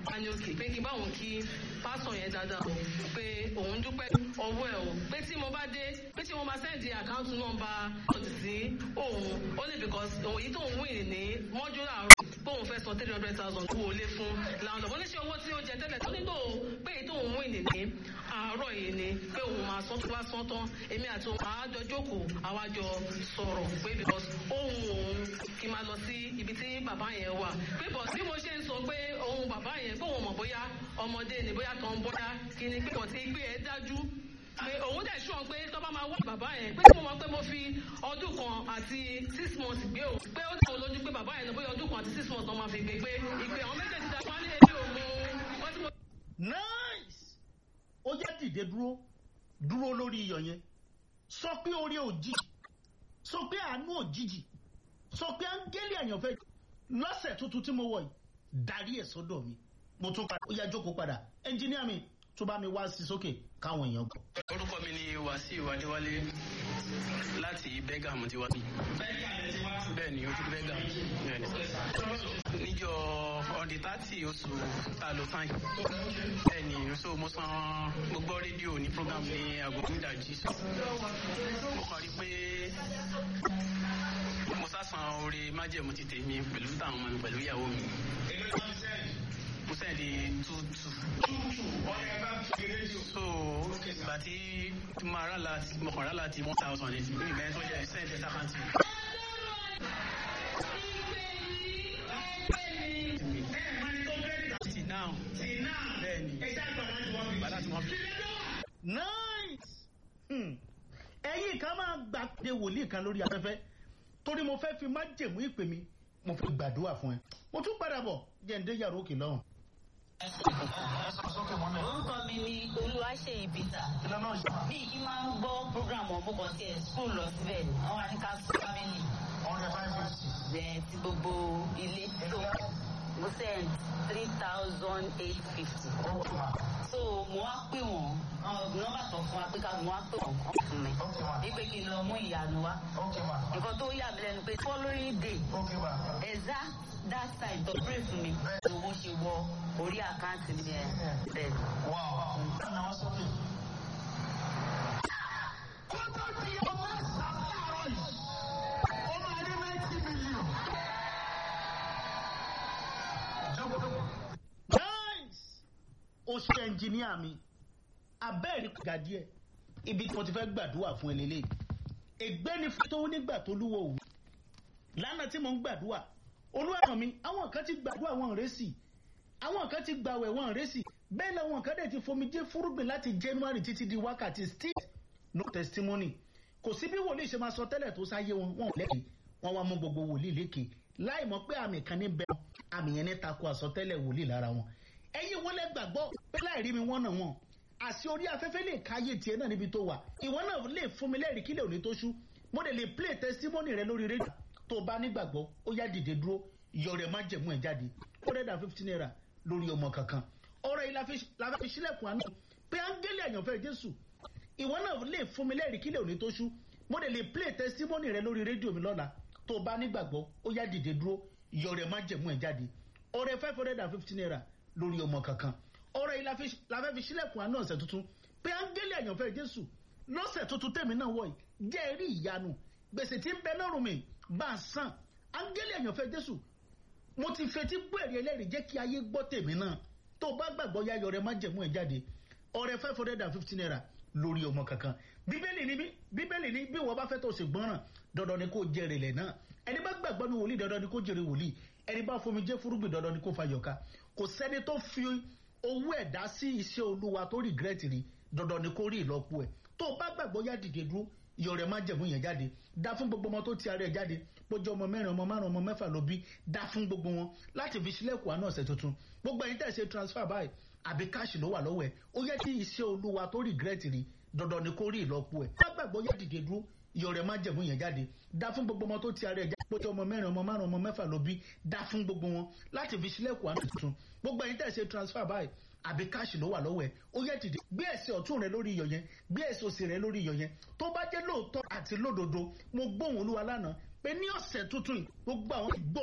wá ní òkè pé kí báwọn kí pásọ̀ yẹn dáadáa o pé òun dúpẹ́ ọwọ́ ẹ̀ o pé tí mo bá dé pé tí mo máa sẹ́ǹdì àkáǹtì nọ́mbà ọ̀tì sí òun ó lè because òun yìí tóun win ní mọ́jú làárọ̀ pé òun fẹ́ san three hundred thousand kú wọlé fún làwọn ọ̀dọ́ oníṣẹ́ owó tí ó jẹ tẹ́lẹ̀ tó nílò pé èyí tóun win ní àárọ̀ yìí ni pé òun máa san tó bá san tán èmi àti òun àájọ jókòó àwájọ sọ̀rọ̀ pé because òun òun kì í máa lọ sí ibi tí bàbá yẹn wà pé bọ̀ bí mo ṣe ń sọ pé òun bàbá yẹn pé òun mọ̀ bóyá ọmọdé ni bóyá kan bóyá kí ni pé kò tí gbé ẹ dájú pé òun dẹ̀ sùn pé tó bá máa wá bàbá yẹn pé tí mo mọ̀ pé mo fi ọdún kan àti six months gbé o pé ó dẹ̀ lójú pé bàbá yẹn ló bóyá ọdún kan àti six months náà máa fi gbé pé ìpè àwọn méjèèjì dá wálé èmi ò mú wọ́n tí mo. nice ó jẹ́ dìde dúró dúró lórí iyọ̀ yẹn sọ pé orí òjijì sọ pé àánú òjijì sọ pé áńgẹ́lì àyànfẹ́ lọ́sẹ̀ tuntun tí mo wọ̀ yìí darí ẹ̀ sọ́dọ̀ mi mo tún padà ó yá jókòó padà ẹnjíníà mi tó bá mi wá sí sókè káwọn èèyàn gbọ́. orúkọ mi ni wàsíù adéwálé láti bẹ́gà mo ti wá sí. bẹ́ẹ̀ ni ojú bẹ́gà bẹ́ẹ̀ ni. níjọ ọ̀dì tààtì oṣù tá a lò fáìn. bẹ́ẹ̀ ni so mo san mo gbọ́ rédíò ní program ní aago nídàjí. mo kàn rí pé mo sásàn oore májẹ̀mú ti tèmi pẹ̀lú táwọn ọmọ mi pẹ̀lú ìyàwó mi. mo sẹ́ndì two two so ìgbà tí mo rà láti mo kàn rà láti one thousand eight ní ìgbà yẹn tó jẹ send ẹsẹ àkáǹtì. till now bẹ́ẹ̀ni gbàdá tí wọ́n fi. nice Hmm. ẹ̀yin kan máa gbàdé wòlíì kan lórí afẹ́fẹ́ torí mo fẹ́ fi májẹ̀mú ìpè mi mo fi gbàdúrà fún ẹ mo tún padà bọ̀ jẹ́ ǹdẹ́ yàrá òkè lọ́hùn. orúkọ mi ni olúwaṣeyì peter bí kí máa ń gbọ́ program ọ̀bùkọ̀ tí ẹ̀ school lọ síbẹ̀ ni wọ́n wá ní ká sọ family then ti gbogbo ilé so mo send three thousand eight fifty so mo wá pè wọ́n nọ́mbà tó fún wa pé ká mo wá pè wọ́n kàn fún mi wípé kí n lọ mú ìyanu wá nǹkan tó yà mí lẹ́nu pé following day exact that time tó pray fún mi owó ṣe wọ orí àkáǹtì mi ẹ̀ bẹ́ẹ̀. nice o ṣe ẹnjìníà mi abẹ́ẹ̀rí kò ga díẹ̀ ibi tí mo ti fẹ́ gbàdúrà fún ẹ lélẹ̀ ègbé ni fún tó nígbà tó lúwo òwú lánàá tí mo ń gbàdúrà olúwa mi àwọn kan ti gbàdúrà wọn rẹ́sì àwọn kan ti gbàwẹ̀ wọn rẹ́sì bẹ́ẹ̀ làwọn kan dẹ̀ ti fomijé fúrúgbìn láti january títí di wákàtí still no testimony kò sí bí wòlíì ṣe máa sọ tẹ́lẹ̀ tó sáyé wọn wọn ò lẹ́kì wọn wá mú gbogbo wòlíì lékè láì mọ̀ pé àmì kan ní bẹ́ẹ̀ àmì yẹn ní tako àsọtẹ́lẹ̀ wòlíì lára wọn ẹ̀yin wọlé gbàgbọ́ pé láì rí mi wọ́n náà wọn àti orí afẹ́fẹ́ lè káyé tiẹ̀ náà níbi tó wà ìwọ náà lè fún mi lẹ́rìí kílẹ̀ òní tó ṣú mo lè lè play testimony rẹ lórí rédíò tó o bá nígbàgbọ́ ó yá dìde dúró yọ rẹ̀ má jẹ̀mú ẹ̀ jáde ó rẹ̀ dà fifteen naira lórí ọmọ kankan ọ̀rọ̀ yìí la fi sílẹ̀kùn àná pé áńgẹ́lì àyànfẹ́ jésù ìwọ náà lè fún mi lẹ́rìí kílẹ̀ òní tó ṣú mo lè lè play testimony rẹ lórí rédíò mi lọ́la tó o bá nígbàgbọ́ ó yá dìde dúró yọ rẹ̀ má jẹ̀mú ẹ̀ jáde ọ̀rẹ́ five hundred and fifty naira lórí ọmọ kankan ọ̀rọ̀ yìí la fẹ́ fi sílẹ̀kùn àná ọ̀sẹ̀ tuntun pé áńgẹ́lì àyànfẹ́ jésù lọ́sẹ̀ tuntun tèmi náà wọ̀ yìí jẹ́ rí ìyanu gbèsè tí ń bẹ lọ́rùn mi bá a san áńgẹ́lì àyànfẹ́ jésù mo ti fetí gbọ́ èrè ẹlẹ́rìí jẹ́ kí ayé gbọ́ tèmi náà tó o bá gbàgbọ́ yá yọrẹ má jẹ̀mú ẹ̀ jáde ọ̀rẹ́ five hundred and fifty naira lórí ọmọ kankan bíbélì ni bíbélì ni bí wọ́n bá fẹ́ tó o sì gbọ́ràn dandan ni kò jèrè lẹ̀ náà ẹni bá gbàgbọ́ ní wòlíì dandan ni kò jèrè wòlíì ẹni bá fomi jẹ́ fúrúgbìn dandan ni kò fàyọ̀ká kò sẹ́ni tó fi owó ẹ̀dá sí iṣẹ́ olúwa tó regret rí dandan ni kò rí ìlọ́po ẹ̀ tó o bá gbàgbọ́ yá dìde dúró iyọ̀ rẹ̀ má jẹ̀mú yẹn jáde dá fún gbogbo ọmọ tó ti ara ẹ̀ jáde bójú ọmọ mẹ́rin ọmọ márùn ọmọ mẹ́fà ló bí dá fún gbogbo wọn láti fi sílẹ̀kùn àná ọ̀sẹ̀ tuntun gbogbo ẹ̀yin tẹ̀ ṣe transfer báyìí àbí káàṣì ló wà lọ́wọ́ ẹ̀ ó yẹ kí iṣẹ́ olúwa tó regret rí dandan ni kò rí ìlọ́po ẹ̀ bá gbàgbọ́ yá dìde dúró iyọ̀ rẹ̀ má jẹ̀mú yẹn jáde dá fún gbogbo ọmọ tó ti ara ẹ̀ jáde bójú ọmọ mẹ́rin ọmọ márùn ọmọ mẹ́fà ló bí dá fún gbogbo wọn láti fi sílẹ̀kùn àná tuntun gbogbo ẹ̀yin tẹ̀ ṣe transfer báyìí àbí káàṣì ló wà lọ́wọ́ ẹ̀ ó yẹ dìde gbé ẹsẹ̀ ọ̀tún rẹ lórí iyọ̀ yẹn gbé ẹsẹ̀ òsì rẹ lórí iyọ̀ yẹn tó bá jẹ́ lóòótọ́ àti lódodo mo gbóhùn olúwa lánàá pé ní ọ̀sẹ̀ tuntun yìí gbogbo àwọn ìgbó